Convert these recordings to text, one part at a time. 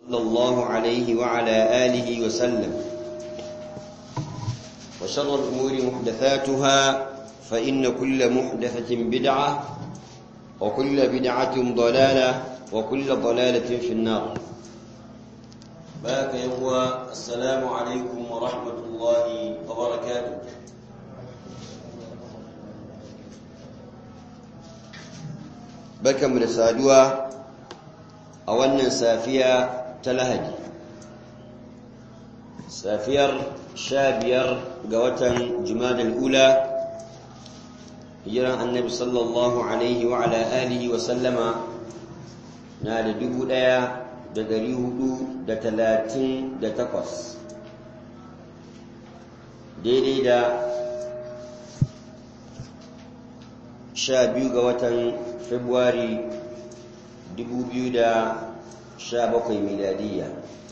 صلى الله عليه وعلى آله وسلم وشر الأمور محدثاتها فإن كل محدثة بدعة وكل بدعة ضلالة وكل ضلالة في النار باك يهوى السلام عليكم ورحمة الله وبركاته barkanmu da saduwa a wannan safiya ta lahadi safiyar sha biyar ga watan jumadal ula hijiran annabi sallallahu alaihi wa ala alihi wa sallama na da dubu ɗaya da dari hudu da talatin da takwas daidai da sha biyu ga watan Februari 2017 miladiyya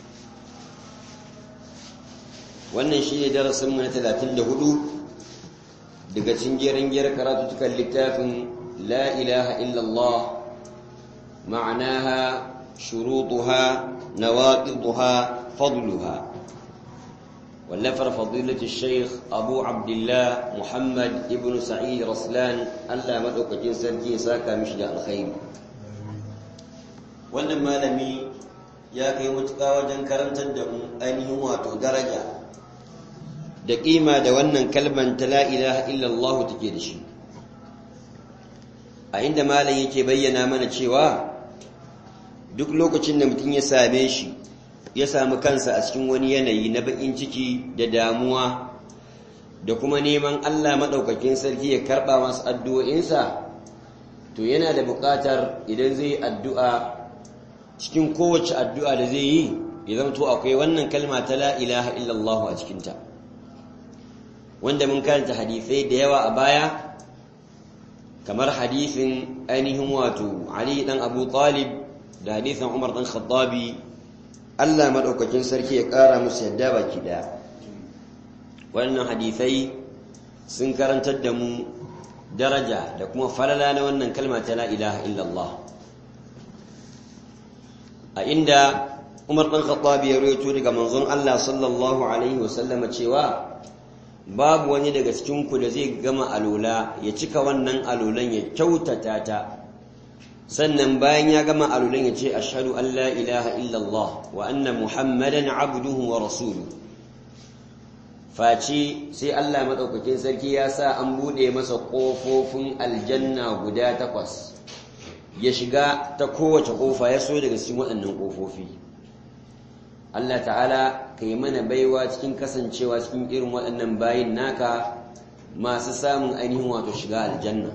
wannan shi ne darasinmu na 34 daga cingerin gyar karatutukan littafin la ilaha illallah ma'anaha shurutuha nawaqiduha fadluha والنفر فضيلة الشيخ أبو عبد الله محمد ابن سعيد رسلان ألا مدعوك جنسا ساكا مشجع الخير wannan malami ya kai mutuka wajen karantar da mu ainihin wato daraja da ƙima da wannan kalman ta la ilaha illallah take da shi a inda malam yake bayyana mana cewa duk lokacin da mutum ya same shi ya sami kansa a cikin wani yanayi na baƙin ciki da damuwa da kuma neman Allah maɗaukakin sarki ya karɓa masu addu'o'insa to yana da buƙatar idan zai yi addu'a cikin kowace addu'a da zai yi ya zamto akwai wannan kalma ta la ilaha illallah a cikinta wanda mun karanta hadisai da yawa a baya kamar hadisin ainihin wato Ali ɗan Abu Talib da hadisin Umar ɗan Khattabi Allah maɗaukakin sarki ya ƙara musu yadda baki ɗaya wannan hadisai sun karantar da mu daraja da kuma falala na wannan kalma ta la ilaha illallah a inda Umar ɗan Khattabi ya rawaito daga manzon Allah sallallahu alaihi wasallam cewa babu wani daga cikin ku da zai gama alola ya cika wannan alolan ya kyautata ta sannan bayan ya gama alulan ya ce ashhadu an la ilaha illallah wa anna muhammadan abduhu wa rasuluhu face sai Allah madaukakin sarki ya sa an bude masa kofofin aljanna guda takwas ya shiga ta kowace kofa ya so daga cikin waɗannan kofofi Allah ta'ala ka yi mana baiwa cikin kasancewa cikin irin waɗannan bayin naka masu samun ainihin wato shiga aljanna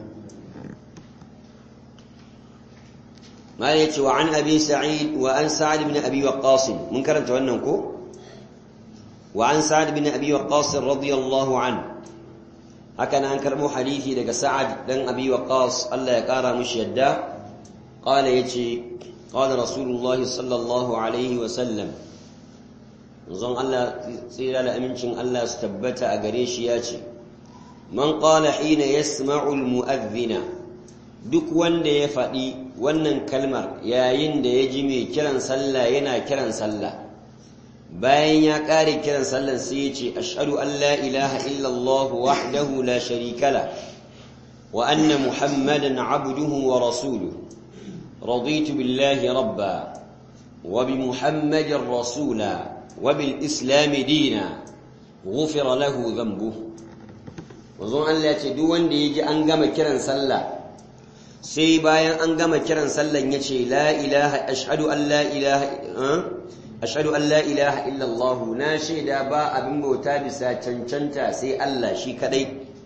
ما يتي وعن أبي سعيد وعن سعد بن أبي وقاص من كرمت وأنكو وعن سعد بن أبي وقاص رضي الله عنه هكذا أنكرمو حديثي لك سعد بن أبي وقاص الله يقارى مش يدا قال يتي قال رسول الله صلى الله عليه وسلم نظام الله سيرا لأمنشن الله استبت أقريش ياتي من قال حين يسمع المؤذن duk wanda ya faɗi wannan kalmar yayin da ya ji mai kiran sallah yana kiran sallah bayan ya ƙare kiran sallah sai ya ce ashhadu an la ilaha illallah wahdahu la sharika la wa anna muhammadan abduhu wa rasuluhu raditu billahi rabba wa bi muhammadin rasula wa bil islam dina ghufira lahu dhanbuhu wazon Allah ya ce duk wanda ya ji an gama kiran sallah sai bayan an gama kiran sallan ya ce la ilaha ashhadu an la ilaha ashhadu an la ilaha illallah na shaida ba abin bauta bisa cancanta sai Allah shi kadai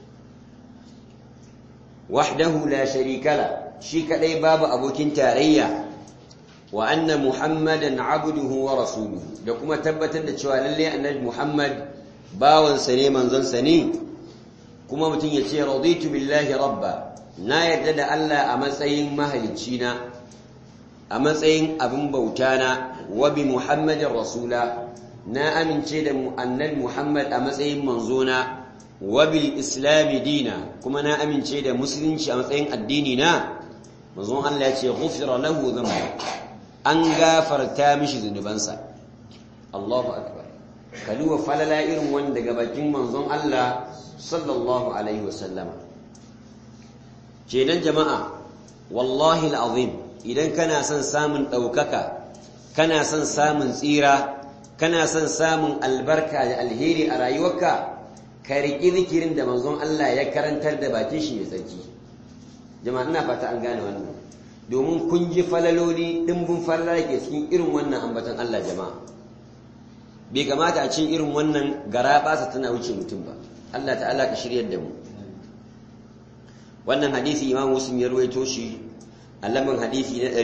wahdahu la sharika la shi kadai babu abokin tarayya wa anna muhammadan abduhu wa rasuluhu da kuma tabbatar da cewa lalle annabi muhammad bawansa ne manzonsa ne kuma mutum ya ce raditu billahi rabba na yarda da Allah a matsayin mahalicci na a matsayin abin bauta na wa bi muhammadin rasula na amince da annabi muhammad a matsayin manzona wa bil islami dina kuma na amince da musulunci a matsayin addini na manzon Allah ya ce ghufira lahu dhanbu an gafarta mishi zunubansa Allahu akbar kaluwa falala irin wanda daga bakin manzon Allah sallallahu alaihi wasallama kenan jama'a wallahi alazim idan kana son samun daukaka kana son samun tsira kana son samun albarka da alheri a rayuwarka ka riƙi zikirin da manzon Allah ya karantar da bakin shi mai tsarki jama'a ina fata an gane wannan domin kun ji falaloli dimbin falala ke cikin irin wannan ambatan Allah jama'a bai kamata a cikin irin wannan gara basa tana wuce mutum ba Allah ta'ala ka shiryar da mu wannan hadisi Imam Muslim ya ruwaito shi a lamban hadisi na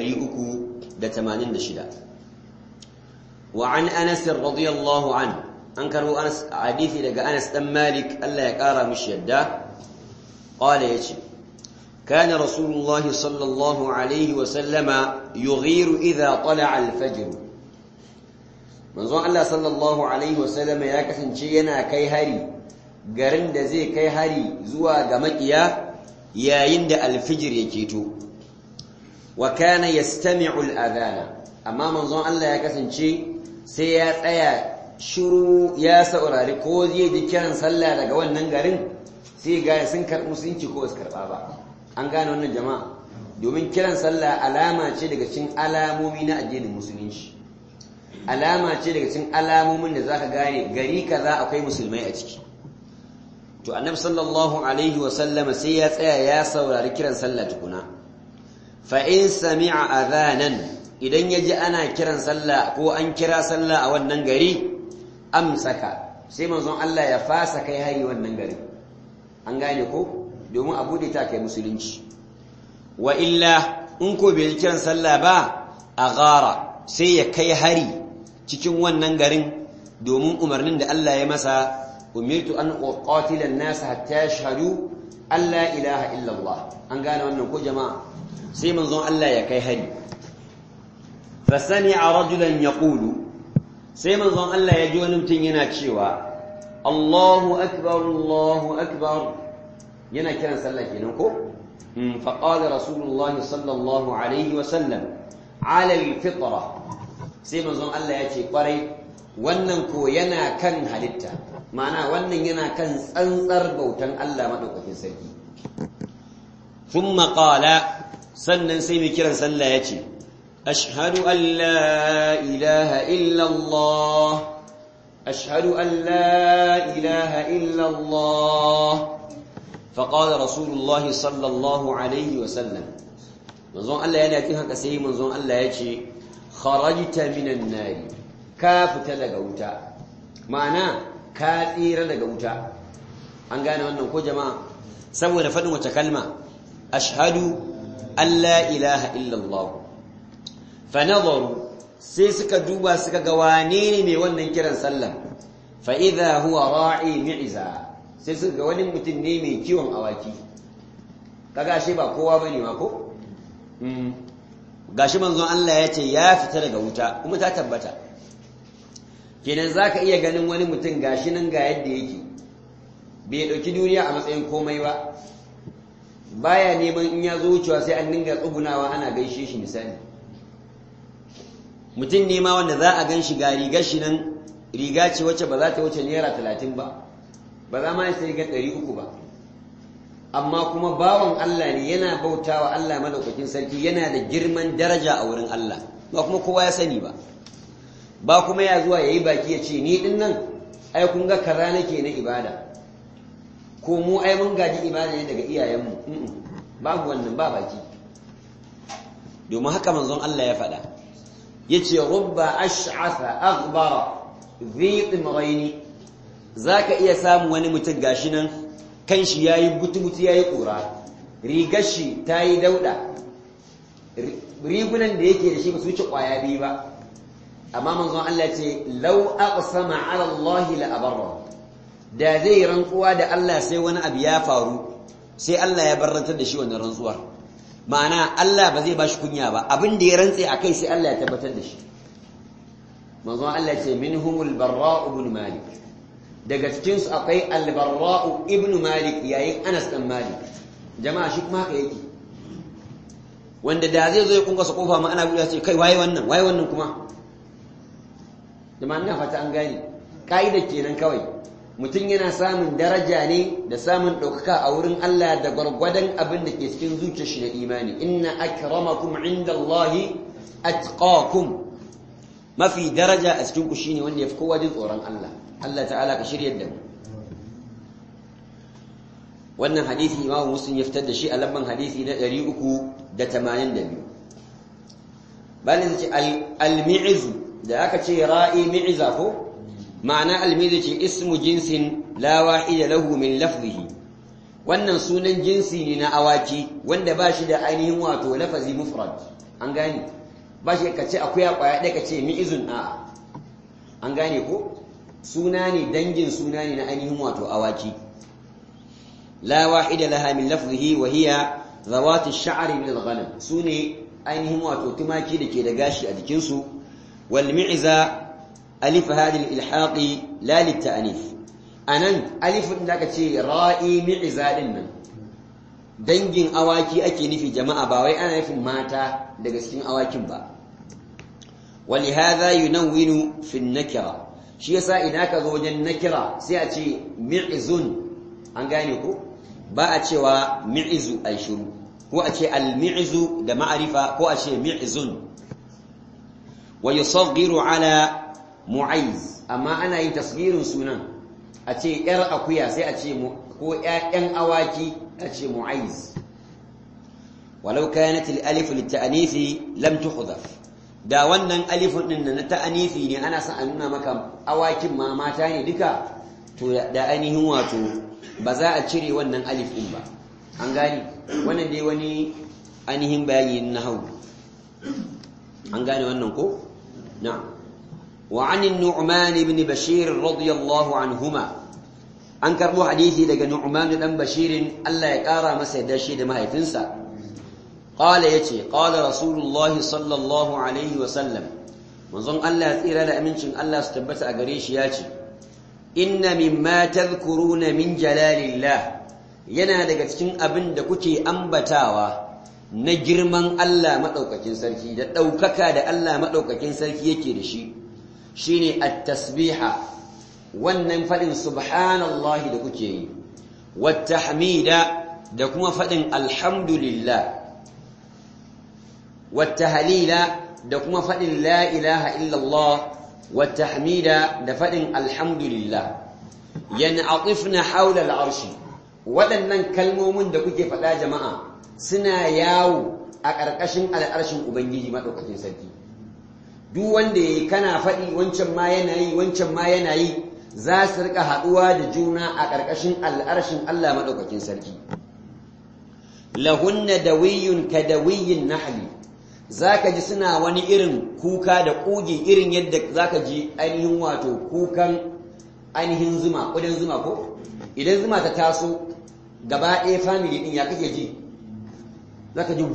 386 wa an Anas radiyallahu anhu an karbo Anas hadisi daga Anas dan Malik Allah ya kara mishi yadda qala yace كان رسول الله صلى الله عليه وسلم يغير إذا طلع الفجر manzon Allah sallallahu alaihi wasallam ya kasance yana kai hari garin da zai kai hari zuwa ga makiya yayin da alfijir ya keto wa kana yastami'u al-adhana amma manzon Allah ya kasance sai ya tsaya shiru ya saurari ko zai ji kiran sallah daga wannan garin sai ga sun karɓi musulunci ko su karɓa ba an gane wannan jama'a domin kiran sallah alama ce daga cikin alamomi na addinin musulunci alama ce daga cikin alamomin da zaka gane gari kaza akwai musulmai a ciki to annabi sallallahu alaihi wa sallama sai ya tsaya ya saurari kiran sallah tukuna fa in sami'a adhanan idan yaji ana kiran sallah ko an kira sallah a wannan gari amsaka sai manzon Allah ya fasa kai hari wannan gari an gane ko domin a bude ta kai musulunci wa illa in ko bai kiran sallah ba a gara sai ya kai hari cikin wannan garin domin umarnin da Allah ya masa umirtu an uqatila an-nas hatta yashhadu an la ilaha illa Allah an gane wannan ko jama'a sai manzon Allah ya kai hari fa sami'a rajulan yaqulu sai manzon Allah ya ji wani mutum yana cewa Allahu akbar Allahu akbar yana kiran sallah kenan ko fa qala rasulullahi sallallahu alaihi wa sallam ala al-fitra sai manzon Allah ya ce kwarai wannan ko yana kan halitta ma'ana wannan yana kan tsantsar bautan Allah madaukakin sarki thumma qala sannan sai mai kiran sallah ya ce ashhadu an la ilaha illa Allah ashhadu an la ilaha illa Allah فقال رسول الله صلى الله عليه وسلم منظون الله yana kin haka sai manzon Allah yace kharajta minan nar ka fita daga wuta ma'ana ka tsira daga wuta an gane wannan ko jama'a saboda fadin wace kalma ashhadu an la ilaha illa Allah fa nadaru sai suka duba suka ga wane ne mai wannan kiran sallah fa idha huwa ra'i mi'za sai suka ga wani mutum ne mai kiwon awaki kaga shi ba kowa bane ma ko gashi manzon Allah ya ce ya fita daga wuta kuma ta tabbata kenan zaka iya ganin wani mutum gashi nan ga yadda yake bai dauki duniya a matsayin komai ba baya neman in ya zo wucewa sai an dinga tsugunawa ana gaishe shi misali mutum ne ma wanda za a gan shi ga rigar shi nan riga ce wacce ba za ta wuce naira talatin ba ba za ma ya sai ga ɗari uku ba amma kuma bawan Allah ne yana bautawa Allah madaukakin sarki yana da girman daraja a wurin Allah ba kuma kowa ya sani ba ba kuma ya zuwa yayi baki ya ce ni din nan ai kun ga kaza nake na ibada ko mu ai mun gaji ibada ne daga iyayenmu babu wannan ba baki domin haka manzon Allah ya faɗa yace rubba ash'atha aghbara dhi timraini zaka iya samu wani mutum gashi nan kan shi ya yi butu-butu ya yi ƙura rigar shi ta yi dauɗa rigunan da yake da shi ba su wuce ƙwaya biyu ba amma manzon Allah ce lau aqsama ala Allah la abarra da zai rantsuwa da Allah sai wani abu ya faru sai Allah ya barrantar da shi wannan rantsuwar ma'ana Allah ba zai bashi kunya ba abin da ya rantse akai sai Allah ya tabbatar da shi manzon Allah ce minhumul barra ibn malik daga cikinsu akwai albarra'u ibnu malik yayin anas dan malik jama'a shi kuma haka yake wanda da zai zo ya kunkasa kofa ma ana buɗe ce kai waye wannan waye wannan kuma jama'a ina fata an gane ka'ida kenan kawai mutum yana samun daraja ne da samun ɗaukaka a wurin Allah da gwargwadon abin da ke cikin zuciyar shi na imani inna akramakum indallahi atqakum mafi daraja a cikin ku shine wanda yafi kowa jin tsoron Allah Allah ta'ala ka shiryar da mu wannan hadisi Imam Muslim ya fitar da shi a lamban hadisi na 382 balin ce al-mi'z da aka ce ra'i mi'za ko ma'ana al-mi'z ce ismu jinsin la wahida lahu min lafzihi wannan sunan jinsi ne na awaki wanda ba shi da ainihin wato lafazi mufrad an gane ba shi ka ce akuya kwaya ɗaya ka ce mi'izun a'a an gane ko suna ne dangin suna ne na ainihin wato awaki la wahida laha min lafzihi wa hiya zawati ash-sha'r min al-ghanam sune ainihin wato tumaki da ke da gashi a jikin su wal mi'za alif hadi al-ilhaq la lit-ta'nif anan alifin da aka ce ra'i mi'za din nan dangin awaki ake nufi jama'a ba wai ana nufin mata daga cikin awakin ba ولهذا ينون في النكرة shi yasa idan ka zo wajen nakira sai a ce mi'izun an gane ko ba a cewa mi'izu ai shiru ko a ce al-mi'zu da ma'arifa ko a ce mi'izun wa yusaghiru ala mu'ayz amma ana yin tasghirin sunan a ce yar akuya sai a ce ko ƴaƴan awaki a ce mu'ayz walau kanat al-alif lit-ta'nith lam tuhdhaf da wannan alifin din na ta'anifi ne ana son a nuna maka awakin ma mata ne duka to da ainihin wato ba za a cire wannan alif din ba an gane wannan dai wani ainihin bayani na hau an gane wannan ko na'am wa an nu'man ibn bashir radiyallahu anhuma an karbo hadisi daga nu'man dan bashirin Allah ya kara masa yadda shi da mahaifinsa قال يتي قال رسول الله صلى الله عليه وسلم منظم الله تيرا da amincin Allah su tabbata a gare shi yace inna mimma tadhkuruna min jalalillah yana daga cikin abin da kuke ambatawa na girman Allah madaukakin sarki da daukaka da Allah madaukakin sarki yake da shi shine at-tasbiha wannan fadin subhanallahi da kuke yi wat tahmida da kuma fadin alhamdulillah والتهليل da kuma faɗin la ilaha illallah والتحميد da faɗin alhamdulillah yan'atifna hawla al'arshi waɗannan kalmomin da kuke faɗa jama'a suna yawo a ƙarƙashin al'arshin ubangiji madaukakin sarki duk wanda yayi kana faɗi wancan ma yana yi wancan ma yana yi za su rika haɗuwa da juna a ƙarƙashin al'arshin Allah madaukakin sarki lahunna dawiyyun ka dawiyyin nahli zaka ji suna wani irin kuka da ƙugi irin yadda zaka ji ainihin wato kukan ainihin zuma ƙudan zuma ko idan zuma ta taso gaba ɗaya family ɗin ya kake ji zaka ji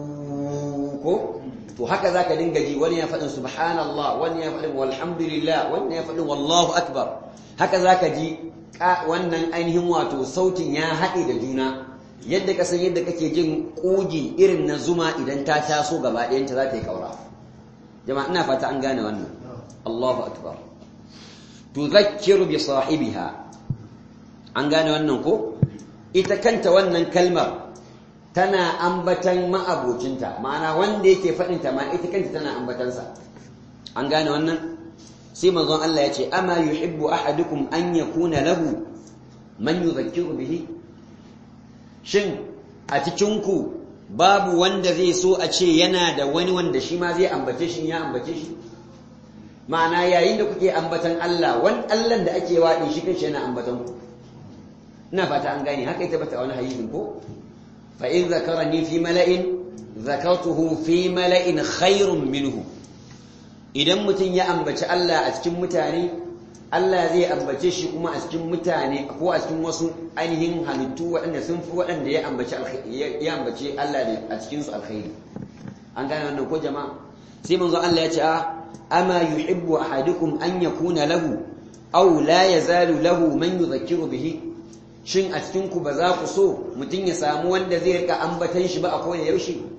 ko to haka zaka dinga ji wani ya faɗin subhanallah wani ya faɗin walhamdulillah wani ya faɗin wallahu akbar haka zaka ji wannan ainihin wato sautin ya haɗe da juna yadda ka san yadda kake jin ƙugi irin na zuma idan ta taso gaba ɗayanta za ta yi ƙaura jama'a ina fata an gane wannan Allahu akbar tudhakkiru bi sahibiha an gane wannan ko ita kanta wannan kalmar tana ambatan ma'abocinta ma'ana wanda yake faɗin ta ma ita kanta tana ambatansa an gane wannan sai manzon Allah ya ce ama yuhibbu ahadukum an yakuna lahu man yudhakkiru bihi shin a cikinku babu wanda zai so a ce yana da wani wanda shi ma zai ambace shi ya ambace shi ma'ana yayin da kuke ambatan Allah wani Allah da ake waɗi shi kanshi yana ambatan ku ina fata an gane haka ita bata wani hadisin ko fa in zakarani fi mala'in zakartuhu fi mala'in khairun minhu idan mutum ya ambaci Allah a cikin mutane Allah zai ambace shi kuma a cikin mutane ko a cikin wasu ainihin halittu waɗanda sun fi waɗanda ya ambace ya ambace Allah ne a cikin su alkhairi an gane wannan ko jama'a sai manzo Allah ya ce a ama yuhibbu ahadukum an yakuna lahu aw la yazalu lahu man yudhakkiru bihi shin a cikin ku ba za ku so mutum ya samu wanda zai rika ambatan shi ba a kowane yaushe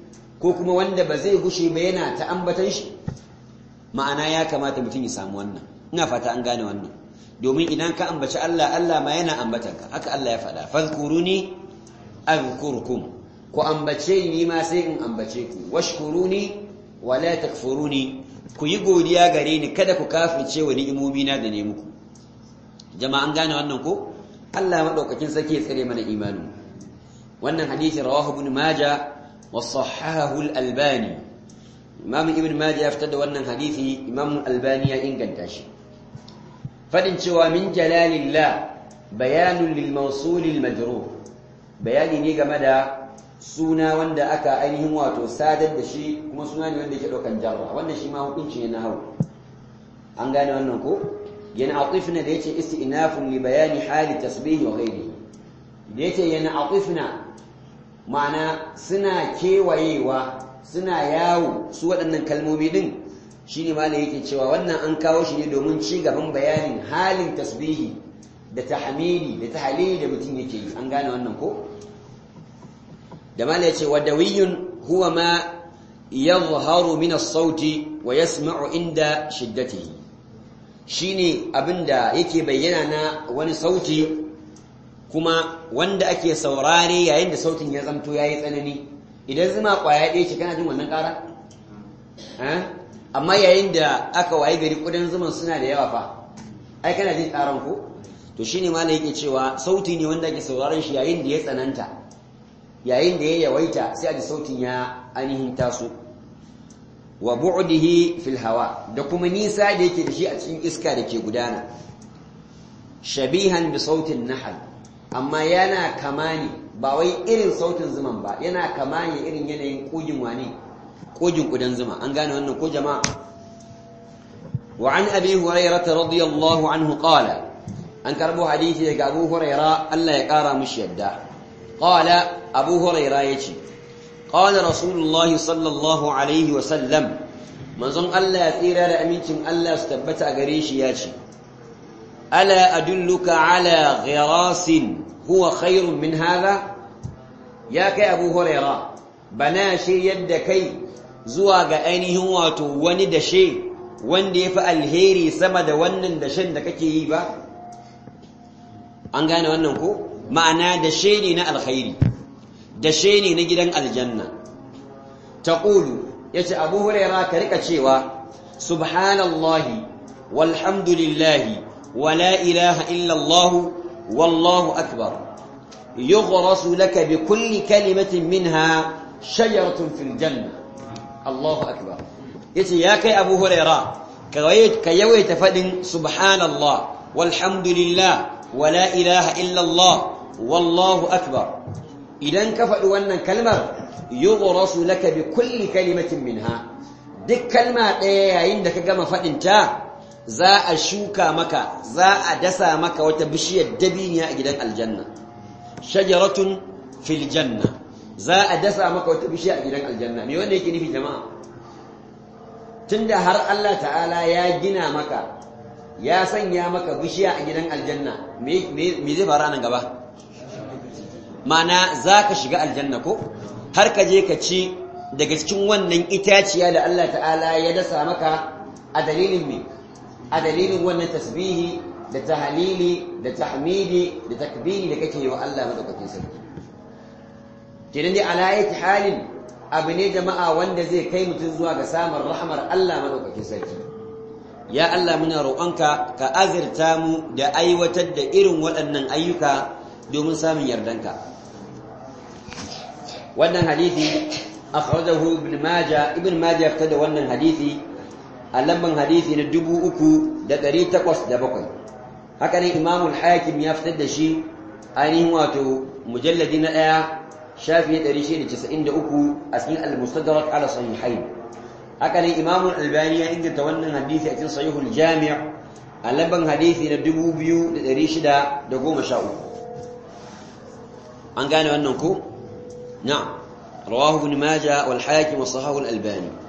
ko kuma wanda ba zai gushe ba yana ta ambatan shi ma'ana ya kamata mutum ya samu wannan ina fata an gane wannan domin idan ka ambaci Allah Allah ma yana ambatan ka haka Allah ya faɗa fadhkuruni azkurkum ku ambace ni ma sai in ambace ku washkuruni wala takfuruni ku yi godiya gare ni kada ku kafirce wa ni'imomi na da ne muku jama'a an gane wannan ko Allah madaukakin sarki ya tsare mana imani wannan hadisi rawahu ibn majah wa sahahahu al-albani imam ibn majah ya fitar da wannan hadisi imam al-albani ya inganta shi fadin cewa min jalalillah bayanun lil mawsul al-majrur bayani ne game da suna wanda aka ainihin wato sadar da shi kuma suna ne wanda yake daukan jarra wannan shi ma hukunci ne na hau an gane wannan ko yana atifna da yace istinafun li bayani hali tasbih wa ghairihi da yace yana atifna ma'ana suna kewayewa suna yawo su waɗannan kalmomi din shine malai yake cewa wannan an kawo shi ne domin ci gaban bayanin halin tasbihi da tahmidi da tahlili da mutum yake yi an gane wannan ko da mala yace wadawiyun huwa ma yadhharu min as-sauti wa yasma'u inda shiddatihi shine abinda yake bayyana na wani sauti kuma wanda ake saurare yayin da sautin ya zamto yayi tsanani idan zuma kwaya ɗaya ce kana jin wannan ƙara amma yayin da aka waye gari kudin zuman suna da yawa fa ai kana jin ƙaran ko to shine malai yake cewa sauti ne wanda ake sauraron shi yayin da ya tsananta yayin da ya yawaita sai a ji sautin ya ainihin taso wa bu'dihi fil hawa da kuma nisa da yake da shi a cikin iska da ke gudana shabihan bi sautin nahl amma yana kamani ba wai irin sautin zuman ba yana kamani irin yanayin kogin wani kogin kudan zuma an gane wannan ko jama'a wa an abi hurairah radiyallahu anhu qala an karbo hadisi daga abu hurairah Allah ya kara mishi yadda qala abu hurairah yace qala rasulullahi sallallahu alaihi wa sallam manzon Allah ya tsira da amincin Allah su tabbata a gare shi yace ألا أدلك على غراس هو خير من هذا يا كي أبو هريرة بناشي يد كي زواج أينه واتو وند شيء wanda ya fi alheri sama da wannan dashen da kake yi ba an gane wannan ko ma'ana dashe ne na alkhairi dashe ne na gidan aljanna taqulu yace abu huraira ka rika cewa subhanallahi walhamdulillahi ولا إله إلا الله والله أكبر يغرس لك بكل كلمة منها شجرة في الجنة الله أكبر يتي يا كي أبو هريرة كيويت فدن سبحان الله والحمد لله ولا إله إلا الله والله أكبر إذا كفأ وأن كلمة يغرس لك بكل كلمة منها دك كلمة إيه عندك كما فدنتا za a shuka maka za a dasa maka wata bishiyar dabiniya a gidan aljanna shajaratun fil janna za a dasa maka wata bishiya a gidan aljanna me wanda yake nufi jama'a tunda har Allah ta'ala ya gina maka ya sanya maka bishiya a gidan aljanna me zai fara nan gaba mana za ka shiga aljanna ko har ka je ka ci daga cikin wannan itaciya da Allah ta'ala ya dasa maka a dalilin me a dalilin wannan tasbihi da tahlili da tahmidi da takbiri da kake yi wa Allah madaukakin sarki kenan dai ala yati halin abu ne jama'a wanda zai kai mutum zuwa ga samun rahmar Allah madaukakin sarki ya Allah muna roƙonka ka azirta mu da aiwatar da irin waɗannan ayyuka domin samun yardanka wannan hadisi akhrajahu ibn majah ibn majah ya da wannan hadisi a lamban hadisi na dubu uku da ɗari takwas da bakwai haka ne imamul hakim ya fitar da shi ainihin wato mujalladi na ɗaya shafi ɗari shida casa'in da uku a cikin al-mustadrak ala sahihain haka ne imamul albani ya inganta wannan hadisi a cikin sahihul jami' a lamban hadisi na dubu biyu da ɗari shida da goma sha uku an gane wannan ko na'am rawahu ibn majah wal hakim wa sahahu al-albani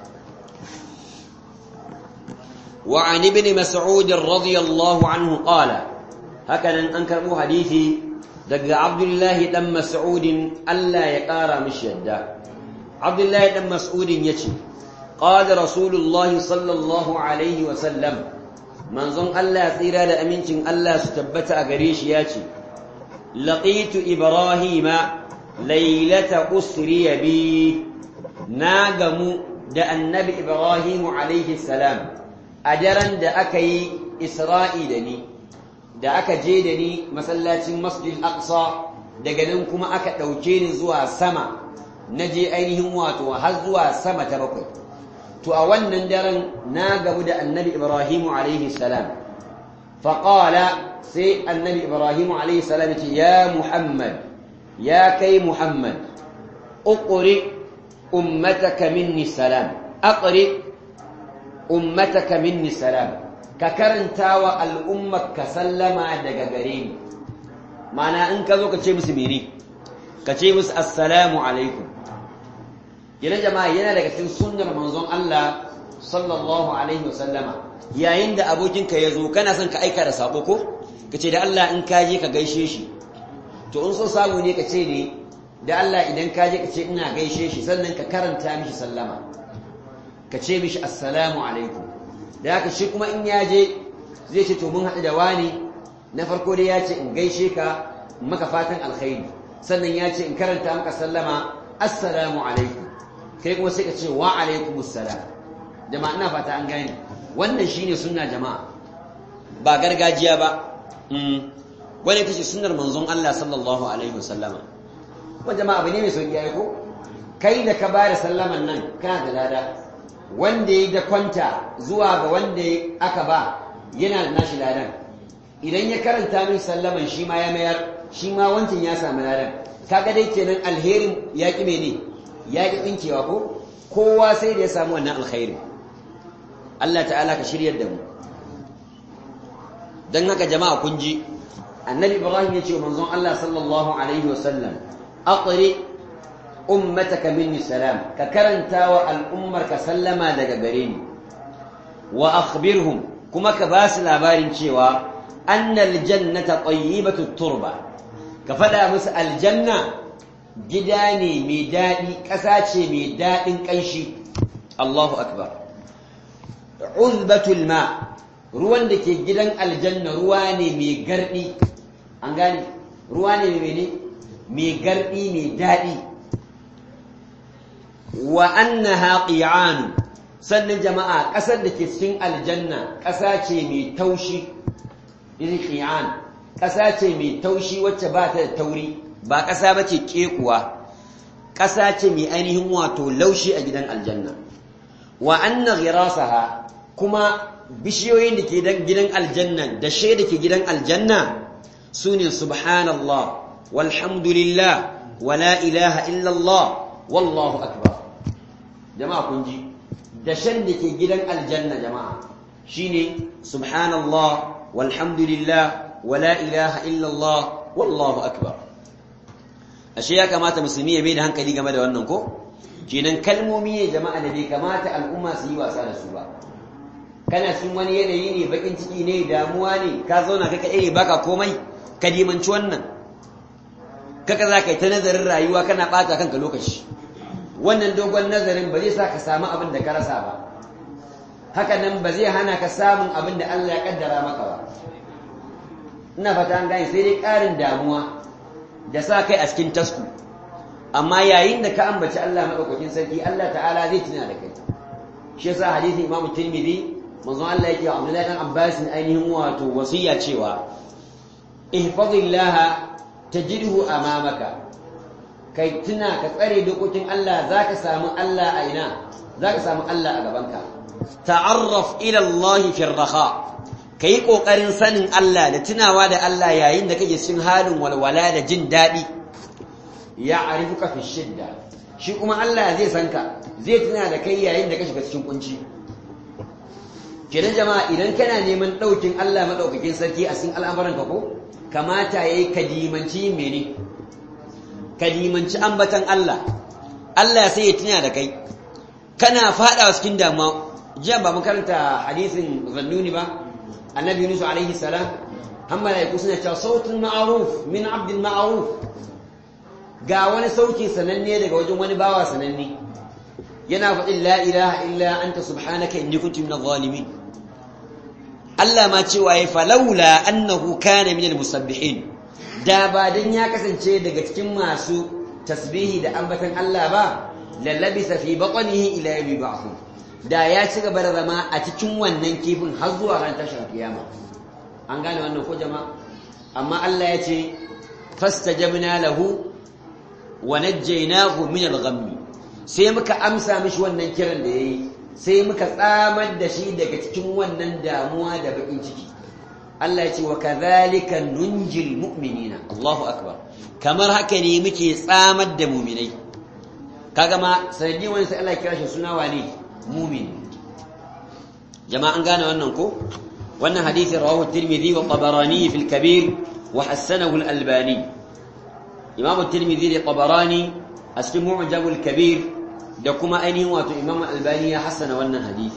وعن ابن مسعود رضي الله عنه قال هكذا أنكر حديثي دق عبد الله دم مسعود ألا يقارى مش يدا abdullahi dan mas'udin yace qala rasulullah sallallahu alaihi wa sallam manzon Allah tsira da amincin Allah su tabbata a gare shi yace laqitu ibrahima laylata usriya bi na gamu da annabi ibrahimu alaihi salam a daren da aka yi isra'i da ni da aka je da ni masallacin masjid aqsa daga nan kuma aka ɗauke ni zuwa sama na je ainihin wato har zuwa sama ta bakwai to a wannan daren na gamu da annabi ibrahimu alaihi salam faƙala sai annabi ibrahimu alaihi salam ce ya muhammad ya kai muhammad uƙuri ummataka minni salam aqri ummataka minni salam ka karanta wa al'ummarka sallama daga gare ni mana in ka zo ka ce musu mene ka ce musu assalamu alaikum yana jama'a yana daga cikin sunnar manzon Allah sallallahu alaihi wasallama yayin da abokinka ya zo kana son ka aika da sako ko ka ce da Allah in ka je ka gaishe shi to in so samu ne ka ce ne da Allah idan ka je ka ce ina gaishe shi sannan ka karanta mishi sallama ka ce mishi assalamu alaikum da haka shi kuma in ya je zai ce to mun haɗu da wani na farko dai ya ce in gaishe ka maka fatan alkhairi sannan ya ce in karanta maka sallama assalamu alaikum kai kuma sai ka ce wa alaikum assalam jama'a ina fata an gane wannan shine sunna jama'a ba gargajiya ba wani ita ce sunnar manzon Allah sallallahu alaihi wasallama wa jama'a abu ne mai sauki ai ko kai da ka bada sallaman nan kana da lada wanda ya da kwanta zuwa ga wanda aka ba yana da nashi ladan idan ya karanta min sallaman shi ma ya mayar shi ma wancan ya samu ladan kaga dai kenan alherin ya ki mene ya ki tsinkewa ko kowa sai da ya samu wannan alkhairin Allah ta'ala ka shiryar da mu dan haka jama'a kun ji annabi ibrahim ya ce wa manzon Allah sallallahu alaihi wa sallam aqri ummataka minni salam ka karanta wa al'ummar ka sallama daga gare ni wa akhbirhum kuma ka ba su labarin cewa annal jannata tayyibatu turba ka fada musu aljanna gida ne mai daɗi ƙasa ce mai daɗin ƙanshi Allahu akbar uzbatul ma ruwan da ke gidan aljanna ruwa ne mai garɗi an gane ruwa ne mai mai garɗi mai daɗi wa annaha qi'an sannan jama'a ƙasar da ke cikin aljanna ƙasa ce mai taushi irin qi'an ƙasa ce mai taushi wacce ba ta da tauri ba ƙasa ba ce ƙekuwa ƙasa ce mai ainihin wato laushi a gidan aljanna wa anna ghirasaha kuma bishiyoyin da ke gidan aljanna da da ke gidan aljanna su ne subhanallah walhamdulillah wala ilaha illallah wallahu akbar jama'a kun ji dashen da ke gidan aljanna jama'a shine subhanallah walhamdulillah wala ilaha illallah wallahu akbar ashe ya kamata musulmi ya bai da hankali game da wannan ko kenan kalmomi ne jama'a da bai kamata al'umma su yi wasa da su ba kana cikin wani yanayi ne bakin ciki ne damuwa ne ka zauna kai kaɗai ne baka komai ka dimanci wannan kaka za ka yi ta nazarin rayuwa kana ɓata kanka lokaci wannan dogon nazarin ba zai sa ka samu abin da ka rasa ba haka nan ba zai hana ka samun abin da Allah ya kaddara maka ba ina fata an gane sai dai ƙarin damuwa da sa kai a cikin tasku amma yayin da ka ambaci Allah madaukakin sarki Allah ta'ala zai tuna da kai shi yasa hadisin Imam Tirmidhi manzon Allah yake wa Abdullahi dan Abbas ainihin wato wasiya cewa ihfazillaha tajidhu amamaka kai tuna ka tsare dokokin Allah zaka samu Allah a ina zaka samu Allah a gabanka ta'arraf ila Allah fi raha kai kokarin sanin Allah da tunawa da Allah yayin da kake cikin halin walwala da jin dadi ya arifuka fi shidda shi kuma Allah zai san ka zai tuna da kai yayin da ka shiga cikin kunci kenan jama'a idan kana neman daukin Allah madaukakin sarki a cikin al'amuranka ko kamata yayi kadimanci mene kadimanci ambatan Allah Allah sai ya tuna da kai kana fada cikin damuwa jiya ba mun karanta hadisin zannuni ba annabi Yunus alaihi salam amma ya kusuna cewa sautun ma'ruf min abdul ma'ruf ga wani sauki sananne daga wajen wani bawa sananne yana faɗin la ilaha illa anta subhanaka inni kuntu minadh zalimin Allah ma cewa ya falaula annahu kana minal musabbihin da ba dan ya kasance daga cikin masu tasbihi da ambatan Allah ba lallabisa fi batnihi ila yawmi ba'th da ya ci gaba da zama a cikin wannan kifin har zuwa ran tashin kiyama an gane wannan ko jama'a amma Allah ya ce fastajabna lahu wa najjaynahu min al-ghammi sai muka amsa mishi wannan kiran da yayi sai muka tsamar da shi daga cikin wannan damuwa da bakin ciki Allah ya ce wa kadhalika nunjil mu'minina Allahu akbar kamar haka ne muke tsamar da mu'minai kaga ma sanadi wani sai Allah ya kira shi suna wane mu'min jama'a an gane wannan ko wannan hadisi rawahu at-Tirmidhi wa Tabarani fi al-Kabir wa hasanahu al-Albani Imam at-Tirmidhi da Tabarani a cikin Mu'jam al-Kabir da kuma ainihin wato Imam al-Albani ya hasana wannan hadisi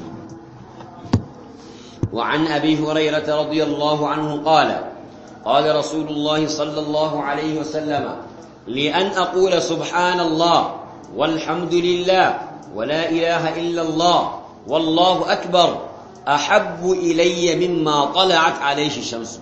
وعن أبي هريرة رضي الله عنه قال قال رسول الله صلى الله عليه وسلم لأن أقول سبحان الله والحمد لله ولا إله إلا الله والله أكبر أحب إلي مما طلعت عليه الشمس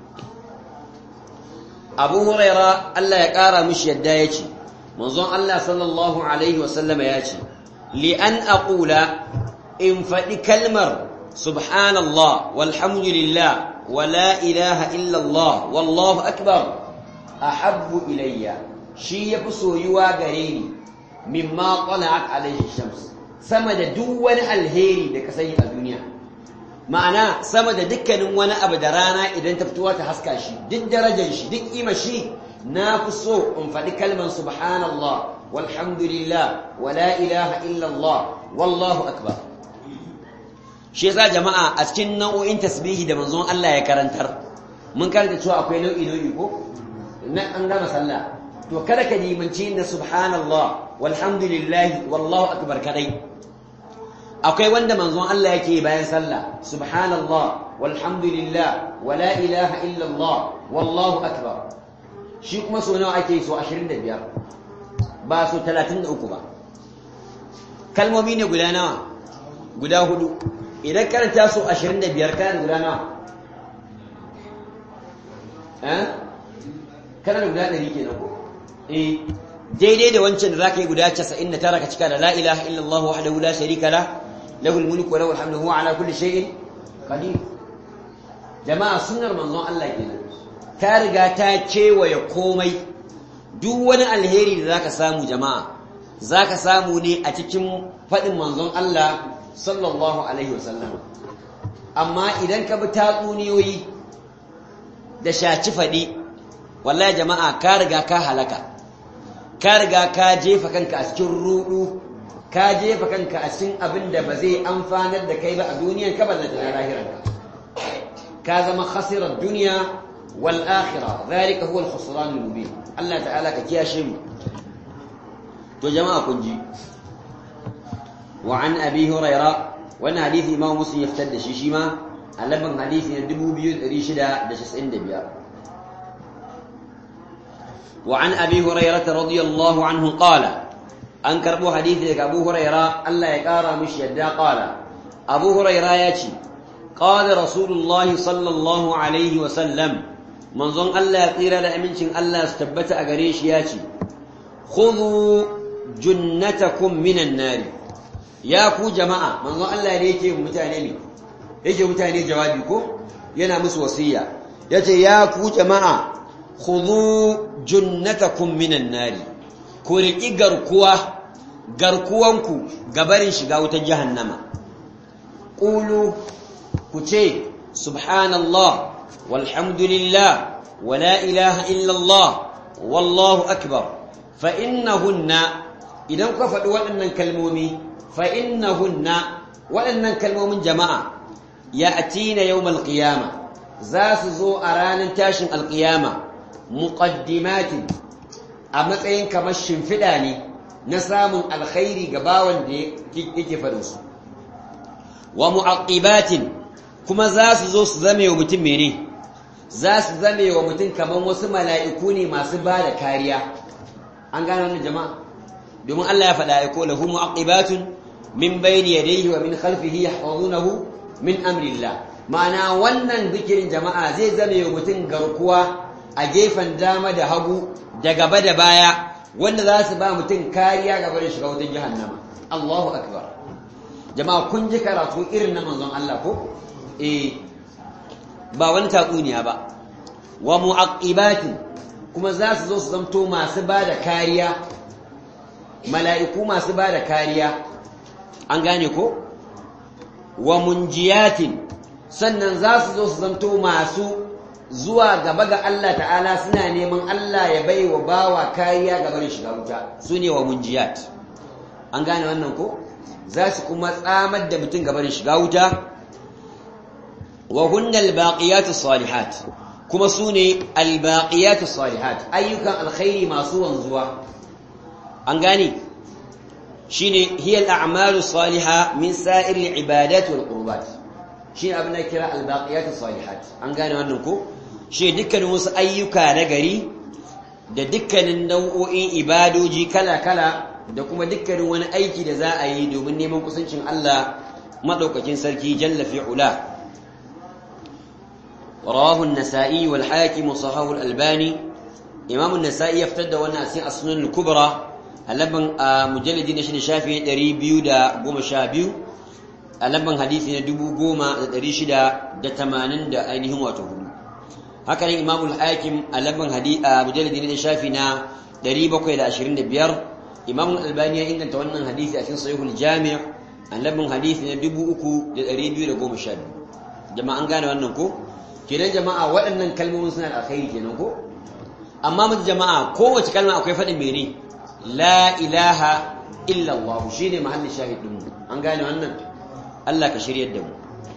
أبو هريرة ألا يقارى مش يدايتي منظوم الله صلى الله عليه وسلم ياتي لأن أقول إن فدي كلمة سبحان الله والحمد لله ولا إله إلا الله والله أكبر أحب إلي شي يفسو يوا غريني مما طلعت عليه الشمس سمد دون الهيري da ka sani a duniya ma'ana sama da dukkanin wani abu da rana idan ta fitowa ta haska shi duk darajar shi duk kima shi na fi so in faɗi kalman subhanallah walhamdulillah wala ilaha illallah wallahu akbar shi yasa jama'a a cikin nau'o'in tasbihi da manzon Allah ya karantar mun karanta cewa akwai nau'i nau'i ko na an gama sallah to kada ka dimanci na subhanallah walhamdulillah wallahu akbar kadai akwai wanda manzon Allah yake bayan sallah subhanallah walhamdulillah wala ilaha illallah wallahu akbar shi kuma so nawa ake so 25 ba so 33 ba kalmomi ne guda nawa guda hudu idan karanta su 25 kana guda nawa eh kana da guda 100 kenan ko eh daidai da wancan da zaka yi guda 99 ka cika da la ilaha illallah wahdahu la sharika la lahu almulku wa lahu alhamdu huwa ala kulli shay'in qadir jama'a sunnar manzon Allah kenan ta riga ta kewaye komai duk wani alheri da zaka samu jama'a zaka samu ne a cikin fadin manzon Allah sallallahu alaihi wasallam amma idan ka bi tatsuniyoyi da shaci faɗi wallahi jama'a ka riga ka halaka ka riga ka jefa kanka a cikin rudu ka jefa kanka a cikin abin da ba zai amfanar da kai ba a duniyan ka ballanta na lahiranka ka zama khasirar duniya wal akhirah zalika huwa al khusran al mubin Allah ta'ala ka kiyashe mu to jama'a kun ji وعن أبي هريرة وأن حديث إمام مسلم يفتد شيشيما ألبن حديث ندبو بيوت ريشدا دشس إند بيا وعن أبي هريرة رضي الله عنه قال أنكر أبو حديث أبو هريرة ألا يقارى مش يدا قال أبو هريرة ياتي قال رسول الله صلى الله عليه وسلم من ظن ألا يقير لأمنشن ألا استبت أقريش ياتي خذوا جنتكم من النار ya ku jama'a manzon Allah ne yake mutane ne yake mutane jawabi ko yana musu wasiya yace ya ku jama'a khudhu junnatakum minan nari ku riki garkuwa garkuwanku gabarin shiga wutar jahannama qulu ku ce subhanallah walhamdulillah wala ilaha illallah wallahu akbar fa innahunna idan ku faɗi waɗannan kalmomi فإنهن وأن كلمة جماعة يأتين يوم القيامة زاس زو أران تاشن القيامة مقدمات أما تين كمش فداني نسام الخير قباوا دي فدوس ومعقبات كما زاس زو زمي ومتميني زاس زمي ومتن كمان وسم ملائكوني ما سبالة كاريا an gane wannan jama'a domin Allah ya faɗa ya ko lahu mu'aqibatun min bayni yadayhi wa min khalfihi yahfazunahu min amrillah ma'ana wannan zikirin jama'a zai zame wa mutum garkuwa a gefen dama da hagu da gaba da baya wanda za su ba mutum kariya gaba da shiga wutar jahannama Allahu akbar jama'a kun ji karatu irin na manzon Allah ko eh ba wani tatsuniya ba wa mu'aqibatin kuma za su zo su zamto masu ba da kariya mala'iku masu ba da kariya an gane ko wa munjiyatin sannan za su zo su zamto masu zuwa gaba ga Allah ta'ala suna neman Allah ya bai wa bawa kariya gaba da shiga wuta su ne wa munjiyat an gane wannan ko za su kuma tsamar da mutum gaba da shiga wuta wa hunnal baqiyatu salihat kuma su ne albaqiyatu salihat ayyukan alkhairi masu wanzuwa an gane shine hiya al'amalu salihah min sa'ir al'ibadat wal qurbat shine abin da kira albaqiyatu salihat an gane wannan ko shi dukkanin wasu ayyuka na gari da dukkanin nau'o'in ibadoji kala-kala da kuma dukkanin wani aiki da za a yi domin neman kusancin Allah madaukakin sarki jalla fi'ula رواه النسائي والحاكم وصححه الألباني إمام النسائي يفتد وانا أسين السنن الكبرى اللبن مجلد نشن شافي دري بيو دا قوم شابيو اللبن حديث ندبو قوم دري شدا دا تمانن دا أينهم واتهم هكذا إمام الحاكم اللبن حديث مجلد نشن شافي نا دري بقوي دا أشرين دا بيار إمام الألباني إن تونن حديث أسين صحيح الجامع اللبن حديث ندبو أكو دا دري بيو دا قوم شابيو جماعة قالوا أنكو kenan jama'a waɗannan kalmomin suna da alkhairi kenan ko amma mutu jama'a kowace kalma akwai faɗin mene la ilaha illa Allah shine mahallin shahid din mu an gane wannan Allah ka shiryar da mu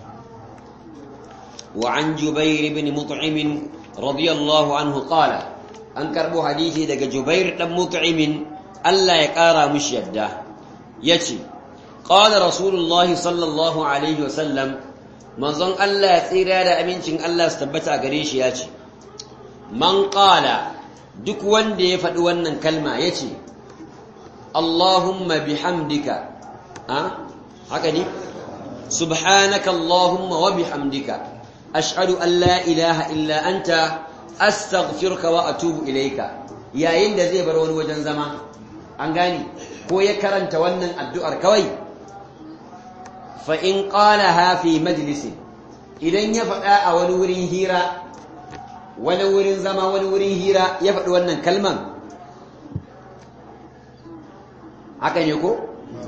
wa an Jubair ibn Mut'im radiyallahu anhu qala an karbo hadisi daga Jubair dan Mut'im Allah ya kara mishi yadda yace qala rasulullahi sallallahu alaihi wasallam manzon Allah ya tsira da amincin Allah su tabbata a gare shi ya ce man qala duk wanda ya faɗi wannan kalma ya ce Allahumma bihamdika ha haka ne subhanaka Allahumma wa bihamdika ashhadu an la ilaha illa anta astaghfiruka wa atubu ilayka yayin da zai bar wani wajen zama an gane ko ya karanta wannan addu'ar kawai fa'in ƙalaha fi majalisin idan ya faɗa a wani wurin hira wani wurin zama wani wurin hira ya faɗi wannan kalman haka ne ko?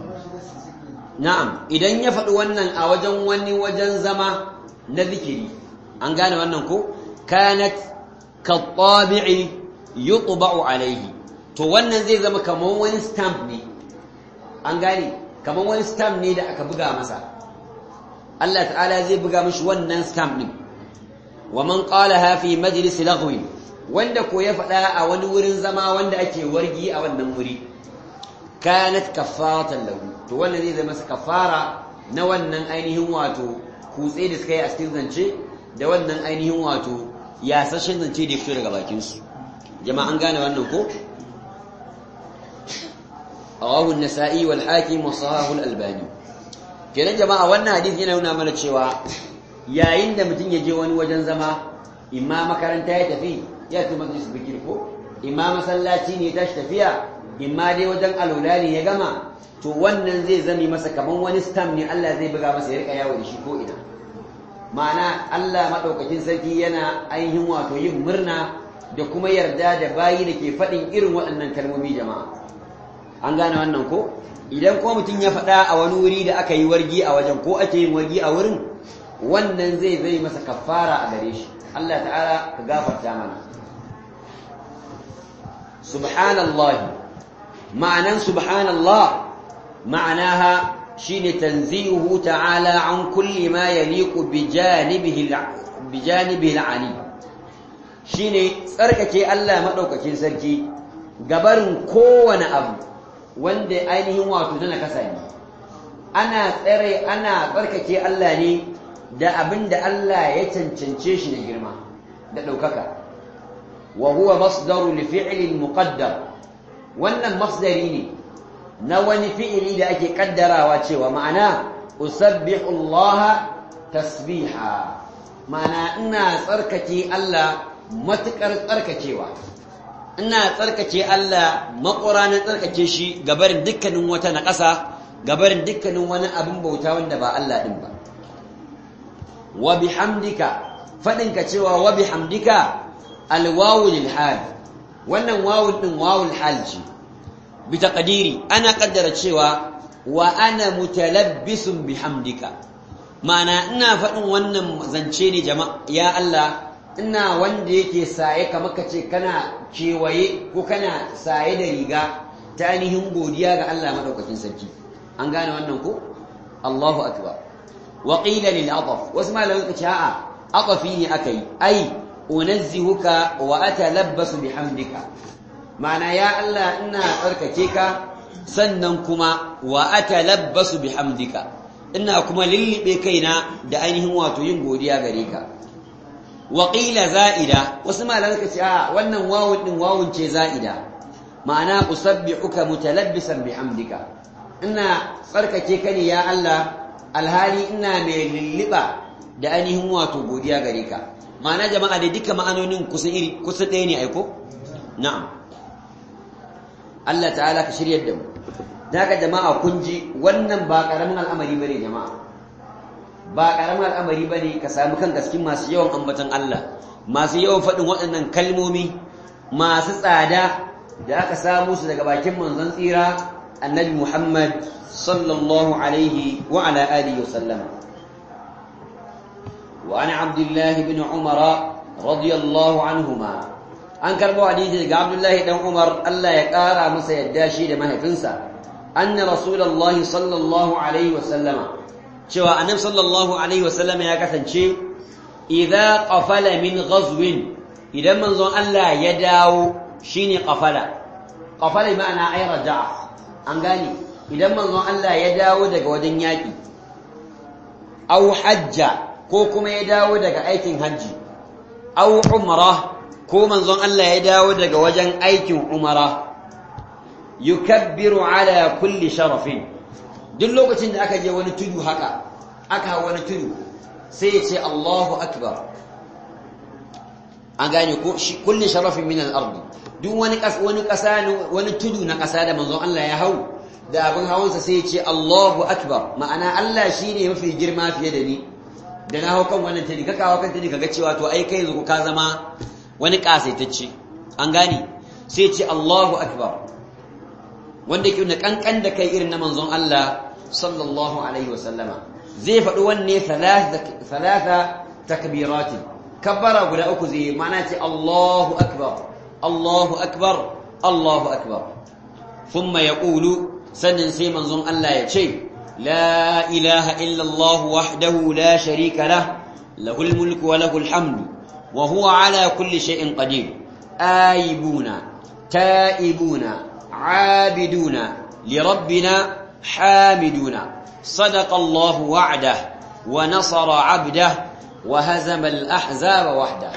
na'am idan ya faɗi wannan a wajen wani wajen zama na zikiri an gane wannan ko? kanat kattabi'i yutba'u alaihi to wannan zai zama kamar wani stamp ne an gane kamar wani stamp ne da aka buga masa Allah ta'ala zai buga mishi wannan stamp din wa man qalaha fi majlis laghwi wanda ko ya faɗa a wani wurin zama wanda ake wargi a wannan wuri kanat kafaratan lahu to wannan zai zama masa kafara na wannan ainihin wato kutse da suka yi a cikin zance da wannan ainihin wato yasashen zance da ya fito daga bakin su jama'a an gane wannan ko rawahu an-nasa'i wal hakim wa sahahu al-albani kenan jama'a wannan hadisi yana nuna mana cewa yayin da mutum ya je wani wajen zama imma makaranta ya tafi ya tafi majlis bikir ko imma masallaci ne tashi tafiya imma dai wajen alula ne ya gama to wannan zai zami masa kaman wani stamp ne Allah zai buga masa ya rika yawo da shi ko ina ma'ana Allah madaukakin sarki yana ainihin wato yin murna da kuma yarda da bayi da ke faɗin irin waɗannan kalmomi jama'a an gane wannan ko idan ko mutum ya faɗa a wani wuri da aka yi wargi a wajen ko ake yin wargi a wurin wannan zai zai masa kafara a gare shi Allah ta'ala ka gafarta mana subhanallah ma'anan subhanallah ma'anaha shine tanzihu ta'ala an kulli ma yaliqu bi janibihi bi janibihi al-ali shine tsarkake Allah madaukakin sarki gabarin kowane abu wanda ainihin wato na kasa ne ana tsare ana tsarkake Allah ne da abin da Allah ya cancance shi da girma da ɗaukaka wa huwa masdaru li fi'lin muqaddar wannan masdari ne na wani fi'ili da ake kaddarawa cewa ma'ana usabbihu Allah tasbiha ma'ana ina tsarkake Allah matukar tsarkakewa ina tsarkake Allah makura na tsarkake shi gabarin dukkanin wata na ƙasa gabarin dukkanin wani abin bauta wanda ba Allah din ba wa bihamdika fadinka cewa wa bihamdika alwawu lil hal wannan wawun din wawul hal ce bi taqdiri ana kaddara cewa wa ana mutalabbisun bihamdika ma'ana ina faɗin wannan zance ne jama'a ya Allah ina wanda yake saye kamar kace kana kewaye ko kana saye da riga ta ainihin godiya ga Allah madaukakin sarki an gane wannan ko Allahu akbar wa qila lil ataf wasu malaman kace a'a atafi ne akai ai unazzihuka wa atalabbasu bihamdika ma'ana ya Allah ina tsarkake ka sannan kuma wa atalabbasu bihamdika ina kuma lillibe kaina da ainihin wato yin godiya gare ka wa qila za'ida wasu malaman kace a wannan wawun din wawun ce za'ida ma'ana usabbihuka mutalabbisan bihamdika ina tsarkake ka ne ya Allah alhali ina mai lilliba da ainihin wato godiya gare ka ma'ana jama'a da duka ma'anonin kusa iri kusa ɗaya ne aiko na'am Allah ta'ala ka shiryar da mu daga jama'a kun ji wannan ba karamin al'amari bane jama'a ba karamin al'amari bane ka samu kan gaskin masu yawan ambaton Allah masu yawan faɗin waɗannan kalmomi masu tsada da aka samu su daga bakin manzon tsira annabi Muhammad sallallahu alaihi wa ala alihi wa sallama وعن عبد الله بن عمر رضي الله عنهما an karbo hadisi daga Abdullahi dan Umar Allah ya kara masa yadda shi da mahaifinsa anna rasulullah sallallahu alaihi wasallama cewa annabi sallallahu alaihi wasallama ya kasance idza qafala min ghazwin idan manzon Allah ya dawo shine qafala qafala ma'ana ay raja'a an gane idan manzon Allah ya dawo daga wajen yaki aw hajja ko kuma ya dawo daga aikin hajji aw umra ko manzon Allah ya dawo daga wajen aikin umara yukabbiru ala kulli sharafin duk lokacin da aka je wani tudu haka aka wani tudu sai ya ce Allahu akbar an gane ko kulli sharafin min al-ard duk wani wani kasa wani tudu na kasa da manzon Allah ya hau da abin hawansa sai ya ce Allahu akbar ma'ana Allah shine mafi girma fiye da ni da na hau kan wannan tadi ka kawo kan tadi kaga cewa to ai kai yanzu ka zama wani kasaitacce an gane sai ce Allahu akbar wanda yake na kankan da kai irin na manzon Allah sallallahu alaihi wasallama zai faɗi wanne thalatha takbirati kabbara guda uku zai mana ce Allahu akbar Allahu akbar Allahu akbar thumma yaqulu sannan sai manzon Allah ya ce لا إله إلا الله وحده لا شريك له له الملك وله الحمد وهو على كل شيء قدير آيبون تائبون عابدون لربنا حامدون صدق الله وعده ونصر عبده وهزم الأحزاب وحده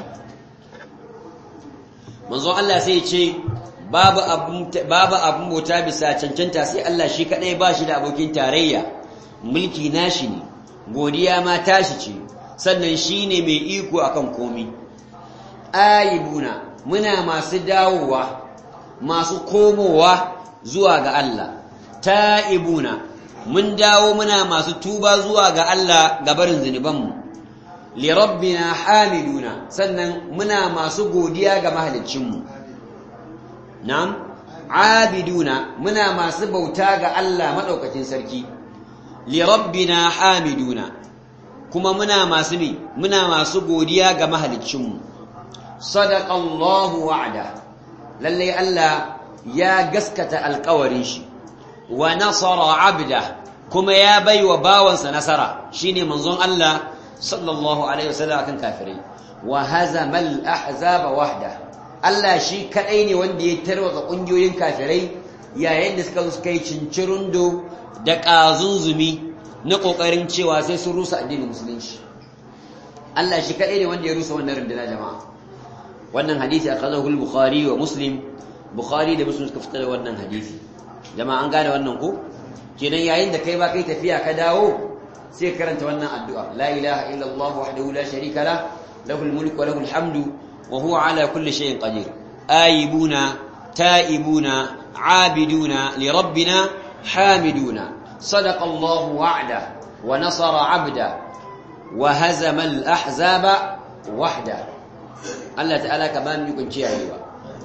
منذ الله سيتشي babu abun babu abun bauta bisa cancanta sai Allah shi kadai ba shi da abokin tarayya mulki nashi ne godiya ma tashi ce sannan shine mai iko akan komi ayibuna muna masu dawowa masu komowa zuwa ga Allah ta'ibuna mun dawo muna masu tuba zuwa ga Allah gabarin zunubanmu li rabbina hamiduna sannan muna masu godiya ga mahaliccinmu Na'am, abiduna muna masu bauta ga Allah maɗaukacin sarki, li rabbina hamiduna, kuma muna masu ne, muna masu godiya ga mahalicinmu. Sadaƙallahu wa'ada, lallai Allah ya gaskata alƙawarin shi, wa nasara abda, kuma ya bai wa bawansa nasara, shi ne manzon Allah sallallahu Alaihi wasallam akan kafirai, wa hazamal ahzaba wahda. Allah shi kaɗai ne wanda ya tarwatsa ƙungiyoyin kafirai yayin da suka suka yi cincirundo da ƙazunzumi na ƙoƙarin cewa sai sun rusa addinin musulunci Allah shi kaɗai ne wanda ya rusa wannan rundunar jama'a wannan hadisi a kazahu bukhari wa muslim bukhari da muslim suka fitar da wannan hadisi jama'a an gane wannan ko kenan yayin da kai ba kai tafiya ka dawo sai karanta wannan addu'a la ilaha illa allah wahdahu la sharika la lahul mulku wa lahul hamdu wa huwa ala kulli shay'in qadir ayibuna taibuna abiduna li rabbina hamiduna sadaqa allah wa'da wa nasara 'abda wa hazama al ahzaba wahda Allah ta'ala ka ba mu kun ciyayewa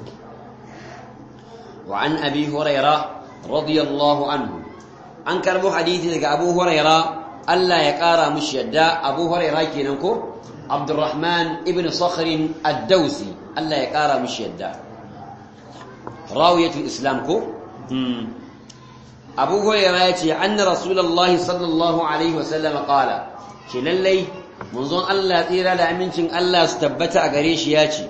wa an abi huraira radiyallahu anhu an karbo hadisi daga abu huraira Allah ya kara mushi yadda abu huraira kenan ko Abdurrahman ibn Sakhr ad-Dawsi Allah ya kara mushi yadda rawiyatul islam ko abu huraira yace anna rasulullahi sallallahu alaihi wasallam qala ce lallai manzon Allah tsira da amincin Allah su tabbata a gare shi ya ce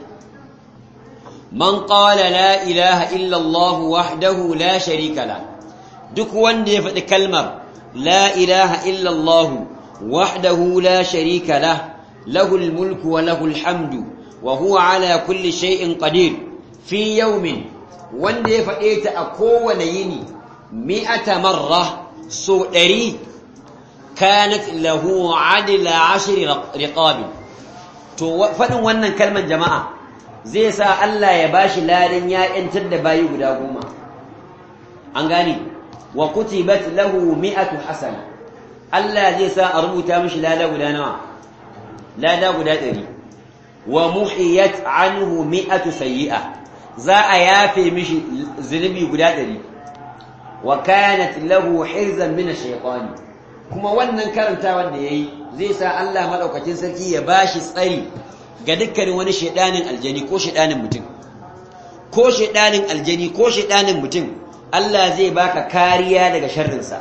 man qala la ilaha illa Allah wahdahu la sharika la duk wanda ya faɗi kalmar la ilaha illa Allah wahdahu la sharika la lahu mulku wa lahu hamdu wa huwa ala kulli shay'in qadir fi yawmin wanda ya faɗe ta a kowane yini mi'ata marra so ɗari كانت له عدل عشر رقاب to faɗin wannan kalmar jama'a zai sa Allah ya bashi ladan ya yantar da bayi guda goma an gane wa kutibat lahu mi'atu hasana Allah zai sa a rubuta mishi lada guda nawa lada guda ɗari wa muhiyat anhu mi'atu sayyi'a za a yafe mishi zunubi guda ɗari wa kanat lahu hirzan min ash-shaytani kuma wannan karantawan da ya yi zai sa Allah maɗaukacin sarki ya ba shi tsari ga dukkanin wani shaidanin aljani ko shaidanin mutum ko shaidanin aljani ko shaidanin mutum Allah zai baka kariya daga sharrinsa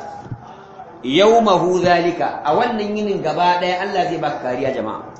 yawmahu zalika a wannan yinin gaba ɗaya Allah zai baka kariya jama'a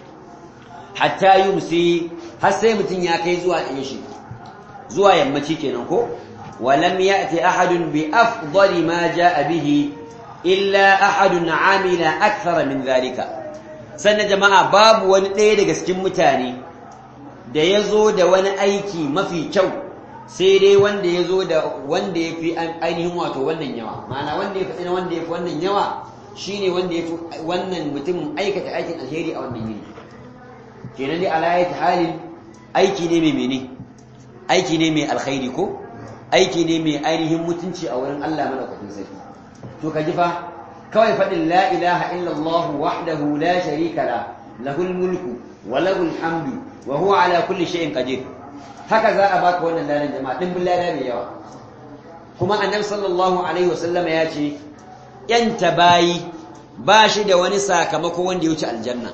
hatta yumsi har sai mutum ya kai zuwa ɗin shi zuwa yammaci kenan ko ولم يأتي أحد بأفضل ما جاء به illa ahadun amila akthara min zalika sannan jama'a babu wani ɗaya daga cikin mutane da ya zo da wani aiki mafi kyau sai dai wanda ya zo da wanda ya fi ainihin wato wannan yawa ma'ana wanda ya fi wanda ya fi wannan yawa shine wanda ya fi wannan mutum aikata aikin alheri a wannan yini kenan dai ala ayati halin aiki ne mai mene aiki ne mai alkhairi ko aiki ne mai ainihin mutunci a wurin Allah madaukakin sarki to ka ji fa kawai faɗin la ilaha illallah wahdahu la sharika la lahul mulku wa lahul hamdu wa huwa ala kulli shay'in qadir haka za a baka wannan ladan jama'a din lada mai yawa kuma annabi sallallahu alaihi wasallama ya ce yanta bayi ba shi da wani sakamako wanda ya wuce aljanna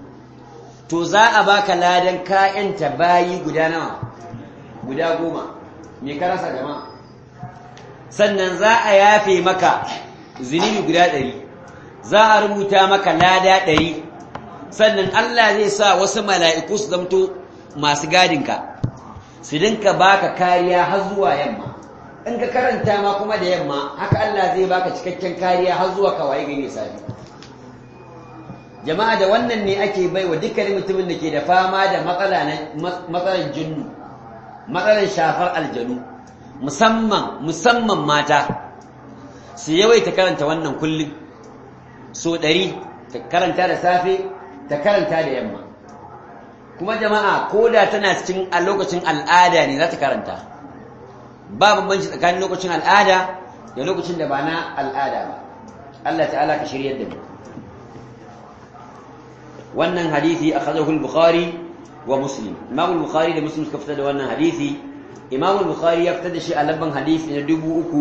to za a baka ladan ka yanta bayi guda nawa guda goma me ka rasa jama'a sannan za a yafe maka zunubi guda ɗari za a rubuta maka lada ɗari sannan Allah zai sa wasu mala'iku su zamto masu gadinka su dinka baka kariya har zuwa yamma in ka karanta ma kuma da yamma haka Allah zai baka cikakken kariya har zuwa kawai gani safi jama'a da wannan ne ake bai wa dukkanin mutumin da ke da fama da matsalar jinnu matsalar shafar aljanu musamman musamman mata su yawaita karanta wannan kullum so ɗari ta karanta da safe ta karanta da yamma kuma jama'a ko da tana cikin a lokacin al'ada ne za ta karanta ba bambanci tsakanin lokacin al'ada da lokacin da ba na al'ada ba Allah ta'ala ka shiryar da mu wannan hadisi akhadahu al-bukhari wa muslim imam al-bukhari da muslim suka fitar da wannan hadisi imam al-bukhari ya fitar da shi a labban hadisi na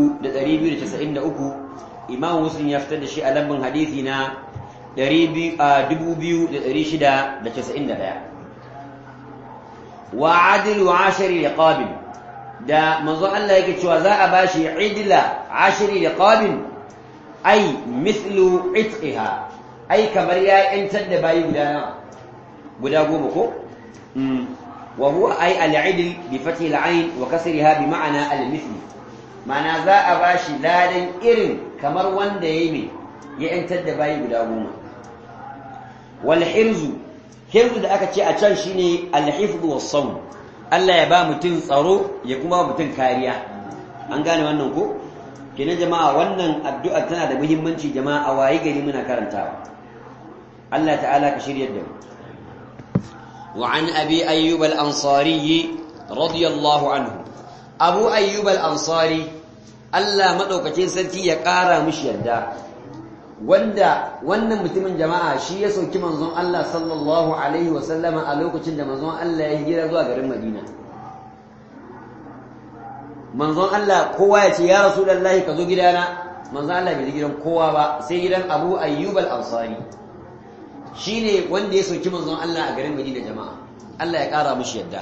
3293 imam muslim ya fitar da shi a labban hadisi na 2691 wa adilu ashari liqabin da manzo Allah yake cewa za a bashi idla ashari liqabin ai mithlu itqiha ai kamar ya yantar da bayi guda nawa guda goma ko wa huwa ai al-idl bi fathi al-ain wa kasriha bi ma'ana al-mithl ma'ana za a bashi ladan irin kamar wanda yayi me ya yantar da bayi guda goma wal hirzu hirzu da aka ce a can shine al-hifz was sawm Allah ya ba mutum tsaro ya kuma mutum kariya an gane wannan ko kenan jama'a wannan addu'a tana da muhimmanci jama'a a wayi gari muna karantawa Allah ta'ala ka shiryar da mu wa an abi ayyub al-ansari radiyallahu anhu abu ayyub al-ansari Allah madaukakin sarki ya kara mishi yadda wanda wannan mutumin jama'a shi ya sauki manzon Allah sallallahu alaihi wa sallama a lokacin da manzon Allah ya hijira zuwa garin Madina manzon Allah kowa ya ce ya rasulullahi ka zo gidana manzon Allah bai gidan kowa ba sai gidan Abu Ayyub al-Ansari shine wanda ya sauki manzon Allah a garin Madina jama'a Allah ya kara mishi yadda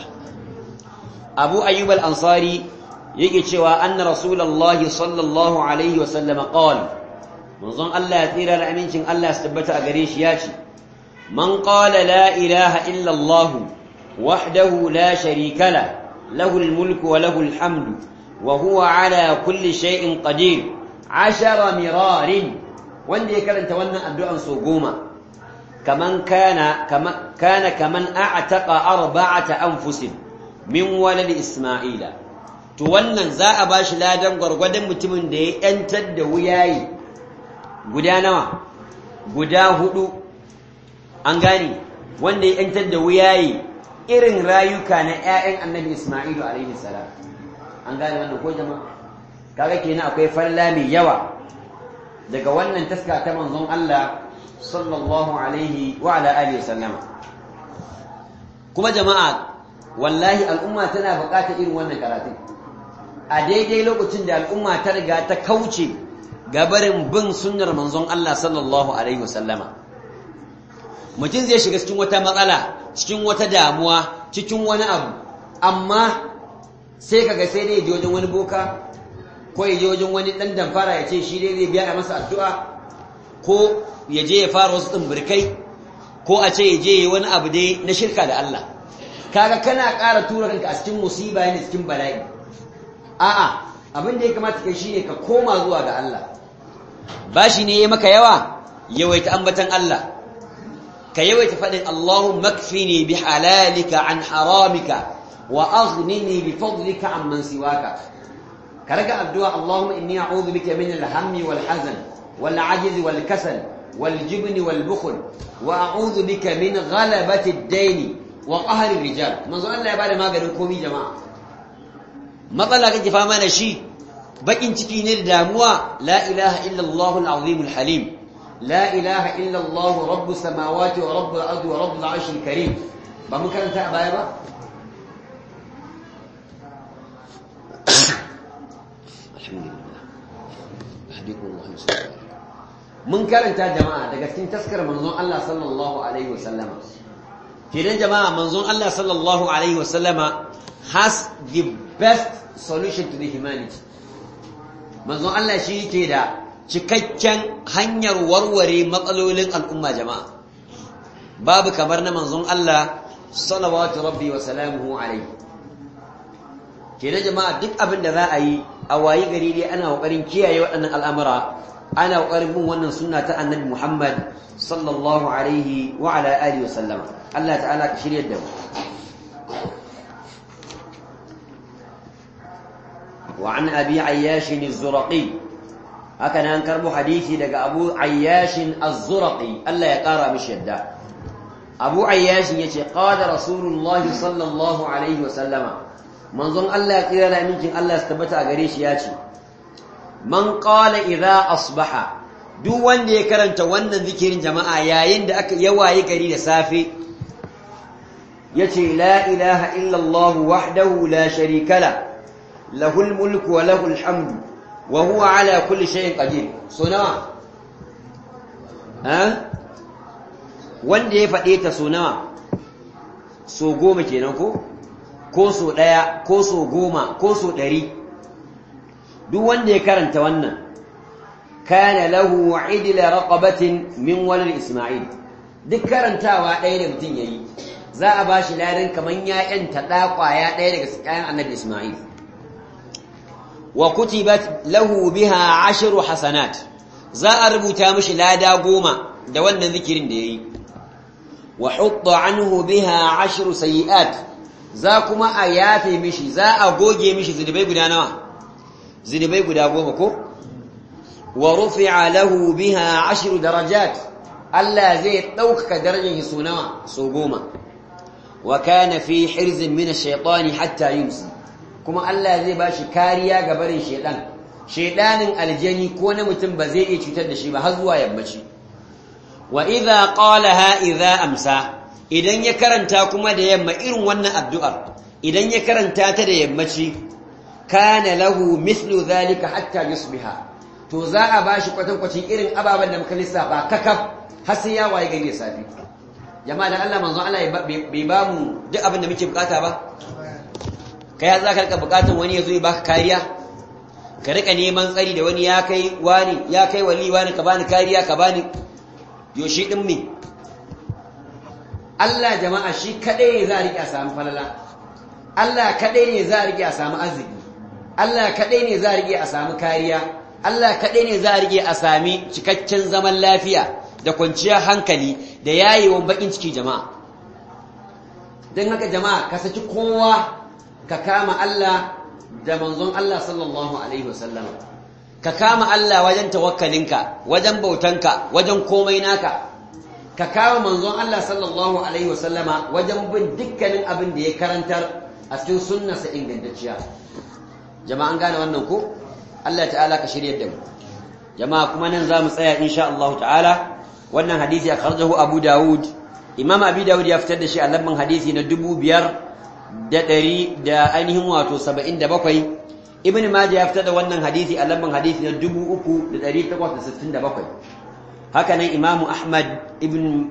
Abu Ayyub al-Ansari yake cewa anna rasulullahi sallallahu alaihi wa sallama qala manzon Allah ya tsira da amincin Allah ya tabbata a gare shi ya ce man qala la ilaha illa Allah wahdahu la sharika la lahu al-mulku wa lahu al-hamdu wa huwa ala kulli shay'in qadir ashara mirarin wanda ya karanta wannan addu'an so goma kaman kana kana kaman a'taqa arba'ata anfusin min walad isma'ila to wannan za a bashi ladan gwargwadon mutumin da ya yantar da wuyayi guda nawa guda hudu an gane wanda ya yantar da wuyayi irin rayuka na ƴaƴan annabi Isma'ilu alaihi salam an gane wannan ko jama'a kaga kenan akwai falla mai yawa daga wannan taska ta manzon Allah sallallahu alaihi wa ala alihi sallama kuma jama'a wallahi al'umma tana buƙatar irin wannan karatun a daidai lokacin da al'umma ta riga ta kauce gabarin bin sunnar manzon Allah sallallahu alaihi wasallama mutum zai shiga cikin wata matsala cikin wata damuwa cikin wani abu amma sai kaga sai dai je wajen wani boka ko ya je wajen wani dan damfara ya ce shi dai zai biya masa addu'a ko ya je ya fara wasu tsimbirkai ko a ce ya je ya wani abu dai na shirka da Allah kaga kana ƙara tura kanka a cikin musiba ne cikin bala'i a'a abin da ya kamata kai shine ka koma zuwa ga Allah bashi ne ya maka yawa yawaita ambatan Allah ka yawaita faɗin Allahumma kfini bi halalika an haramika wa aghnini bi fadlika amman siwaka ka raga addu'a Allahumma inni a'udhu bika min al-hammi wal hazan wal ajzi wal kasal wal jibni wal bukhl wa a'udhu bika min ghalabati ad-dayn wa qahri rijal manzo Allah ya bada maganin komai jama'a matsala kake fama da shi bakin ciki ne da damuwa la ilaha illallah al-azim al-halim la ilaha illallah rabbus samawati wa rabbul ardi wa rabbul arshil karim ba mun karanta a baya ba mun karanta jama'a daga cikin taskar manzon Allah sallallahu alaihi wasallama kenan jama'a manzon Allah sallallahu alaihi wasallama has the best solution to the humanity manzon Allah shi yake da cikakken hanyar warware matsalolin al'umma jama'a babu kamar na manzon Allah salawatu rabbi wa salamuhu alaihi kenan jama'a duk abin da za a yi a wayi gari dai ana kokarin kiyaye waɗannan al'amura ana kokarin bin wannan sunna ta annabi Muhammad sallallahu alaihi wa ala alihi wa sallama Allah ta'ala ka shiryar da mu وعن أبي عياش الزرقي هكذا أنكر حديثي لك أبو عياش الزرقي ألا يقارى مش يده أبو عياش يتي قال رسول الله صلى الله عليه وسلم من ظن الله قيل لا منك الله استبتع قريش ياتي من قال إذا أصبح duk wanda ya karanta wannan zikirin jama'a yayin da aka yawaye gari da safe yace la ilaha illa Allah wahdahu la sharika la lahul mulku wa lahul hamdu wa huwa ala kulli shay'in qadir so nawa ha wanda ya faɗe ta so nawa so goma kenan ko ko so ɗaya ko so goma ko so ɗari duk wanda ya karanta wannan kana lahu idla raqabatin min walad isma'il duk karantawa ɗaya da mutum yayi za a bashi ladan kaman ya yanta ɗa ƙwaya ɗaya daga kayan annabi isma'il wa kutibat lahu biha ashru hasanat za a rubuta mishi lada goma da wannan zikirin da yayi wa hutta anhu biha ashru sayiat za kuma a yafe mishi za a goge mishi zunubai guda nawa zunubai guda goma ko wa rufi'a lahu biha ashru darajat Allah zai ɗaukaka darajar so nawa so goma wa kana fi hirzin min ash-shaytani hatta yumsi kuma Allah zai bashi kariya ga barin shaytan shaydanin aljani ko na mutum ba zai iya cutar da shi ba har zuwa yammaci wa idza qalaha idza amsa idan ya karanta kuma da yamma irin wannan addu'ar idan ya karanta ta da yammaci kana lahu mithlu dhalika hatta yusbiha to za a bashi kwatankwacin irin ababen da muka lissafa kakaf har sai ya waye gari safi jama'a dan Allah manzon Allah bai ba mu duk abin da muke bukata ba kai za ka rika bukatun wani ya zo ya baka kariya ka rika neman tsari da wani ya kai wani ya kai wali wani ka bani kariya ka bani yoshi din me Allah jama'a shi kadai ne za a rike a samu falala Allah kadai ne za a rike a samu arziki Allah kadai ne za a rike a samu kariya Allah kadai ne za a rike a sami cikakken zaman lafiya da kwanciyar hankali da yayewan bakin ciki jama'a don haka jama'a ka saki kowa ka kama Allah da manzon Allah sallallahu alaihi wasallam ka kama Allah wajen tawakkalinka wajen bautanka wajen komai naka ka kama manzon Allah sallallahu alaihi wasallama wajen bin dukkanin abin da ya karantar a cikin sunnarsa ingantacciya jama'an gane wannan ko Allah ta'ala ka shirye da mu jama'a kuma nan za mu tsaya insha Allah ta'ala wannan hadisi a karjahu Abu Dawud Imam Abi Dawud ya fitar da shi a lamban hadisi na dubu biyar da ɗari da ainihin wato saba'in da bakwai Ibn Majah ya fitar da wannan hadisi a lamban hadisi na dubu uku da ɗari takwas da sittin da bakwai haka nan Imam Ahmad ibn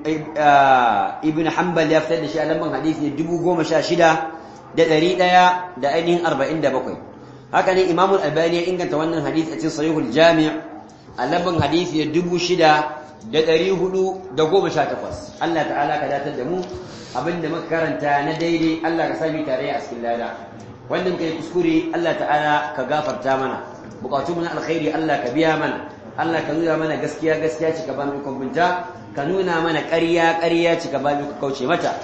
ibn Hanbal ya fitar da shi a lamban hadisi na dubu goma sha shida da ɗari ɗaya da ainihin arba'in da bakwai haka nan Imam Al-Albani ya inganta wannan hadisi a cikin Sahihul Jami' a lamban hadisi na dubu shida da ɗari hudu da goma sha takwas Allah ta'ala ka datar da mu abinda muka karanta na daidai Allah ka sami tare a cikin lada wannan kai kuskure Allah ta'ala ka gafarta mana bukatu mu na alkhairi Allah ka biya mana Allah ka nuna mana gaskiya gaskiya cika ba mu kwambunta ka nuna mana ƙarya ƙarya cika ba mu kauce mata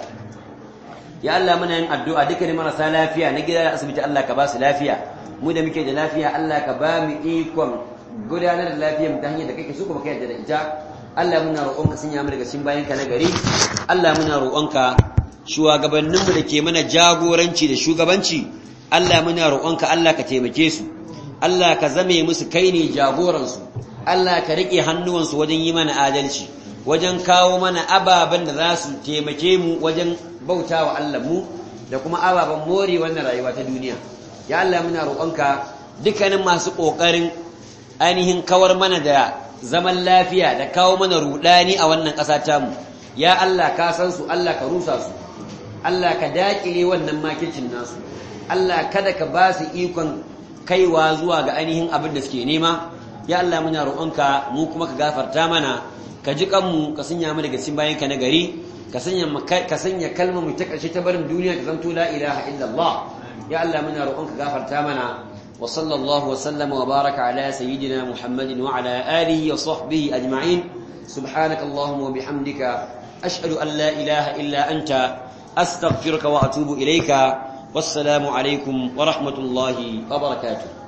ya Allah muna yin addu'a dukkanin marasa lafiya na gida da asibiti Allah ka ba su lafiya mu da muke da lafiya Allah ka ba mu ikon gudanar da lafiyar mu ta hanyar da kake so kuma kai da ita Allah muna roƙonka sun yamu daga cikin bayanka na gari Allah muna roƙonka shugabanninmu da ke mana jagoranci da shugabanci Allah muna roƙonka Allah ka taimake su Allah ka zame musu kai ne jagoransu Allah ka riƙe hannuwansu wajen yi mana adalci wajen kawo mana ababen da za su taimake mu wajen bauta wa Allah mu da kuma ababen more wannan rayuwa ta duniya ya Allah muna roƙonka dukkanin masu ƙoƙarin ainihin kawar mana da zaman lafiya da kawo mana rudani a wannan ƙasa tamu ya Allah ka san su Allah ka rusa su Allah ka dakile wannan makircin nasu Allah kada ka ba su ikon kaiwa zuwa ga ainihin abin da suke nema ya Allah muna roƙonka mu kuma ka gafarta mana ka ji kanmu ka sanya mu daga cikin bayanka na gari ka sanya ka sanya kalmar mu ta ƙarshe ta barin duniya ta zanto la ilaha illallah ya Allah muna roƙonka gafarta mana وصلى الله وسلم وبارك على سيدنا محمد وعلى آله وصحبه أجمعين سبحانك اللهم وبحمدك أشهد أن لا إله إلا أنت أستغفرك وأتوب إليك والسلام عليكم ورحمة الله وبركاته